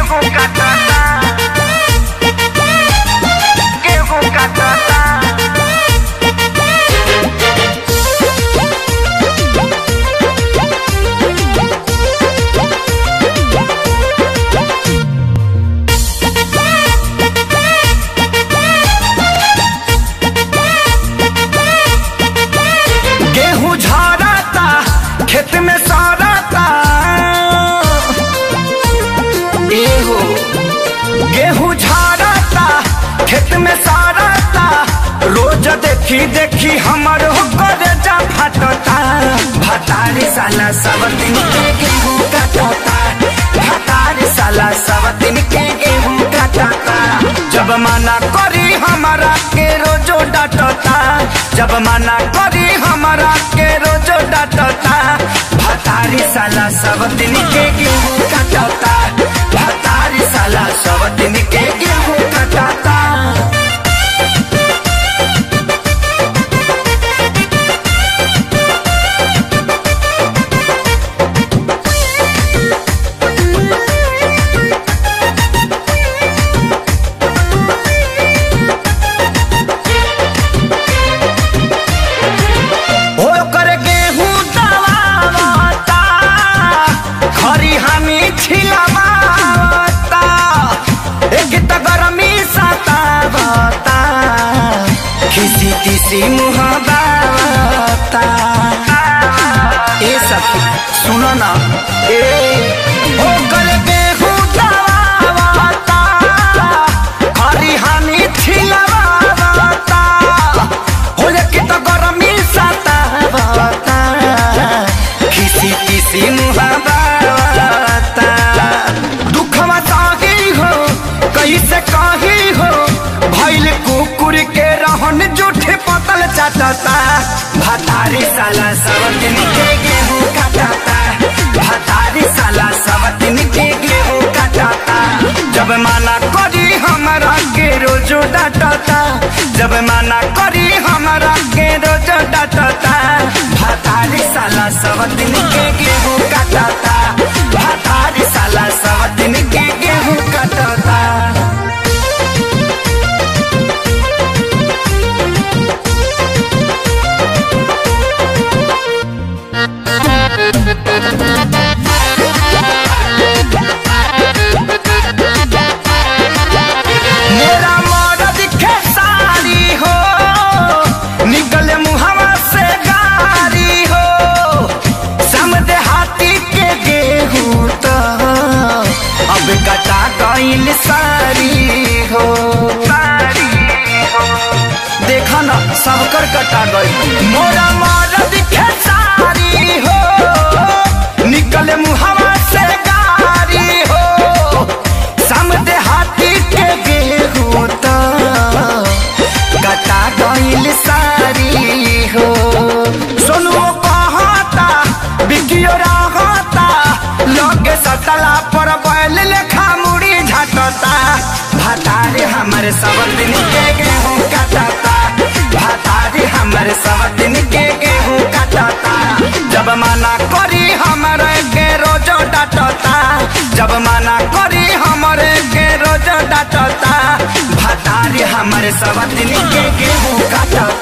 गेहूं काटता गेहूं काटता गेहूं झरता खेत में सड़ता एहो गेहूं झरता खेत में सड़ता रोज देखी देखी हमर हो करे जा फटता भतारी साला सब दिन के गेहूं काटता भतारी साला सब दिन के गेहूं काटता जब मना करी हमारा के रोजो डांटता जब मना करी हमारा के रोजो डांटता भतारी साला सब दिन के गेहूं काटता भतारी साला सब दिन के गेहूं काटता हो कर गेहूं दबावता खरी हमी छिलवावता एक त गरमी सतावता खिसी खिसी मुहबावता ए सखी सुनो ना ए हो कर गेहूं दबावता खरी हमी छिलवावता हो कि त गरमी सतावता खिसी खिसी मुहावता दुखवा साही हो कैसे कही हो भैल कुकुर के रहन जूठे पतल चाटता भतारी साला सब दिन के गेहूं काटता भतारी साला सब दिन के गेहूं काटता जब माना करी हमारा के रोजो डांटता जब माना करी हमारा के रोजो डांटता भतारी साला सब दिन के गेहूं काटता भतारी साला सब दिन के गेहूं काटता मेरा मर्द खेसारी हो निकले मुहवा से गारी हो समझे हाथी के गेहूं तो अब कटा गईल सारी हो सारी हो देखा ना सबकर कटा गई मोरा मर्द खेसारी हो निकले मुहवा से गारी हो समझे हाथी के गेहूं तो कटा गईल सारी हो सोनू कहता बिकियो रहता लोगे सटला पर बैल लेखा मुड़ी झटता भतारे हमरे सब दिन के गेहूं काटता भतारे हमरे सब दिन के गेहूं काटता जब मना करी हमरे के रोजो डांटता जब मना करी हमरे के रोजो डांटता भतारे हमरे सब दिन के गेहूं काटता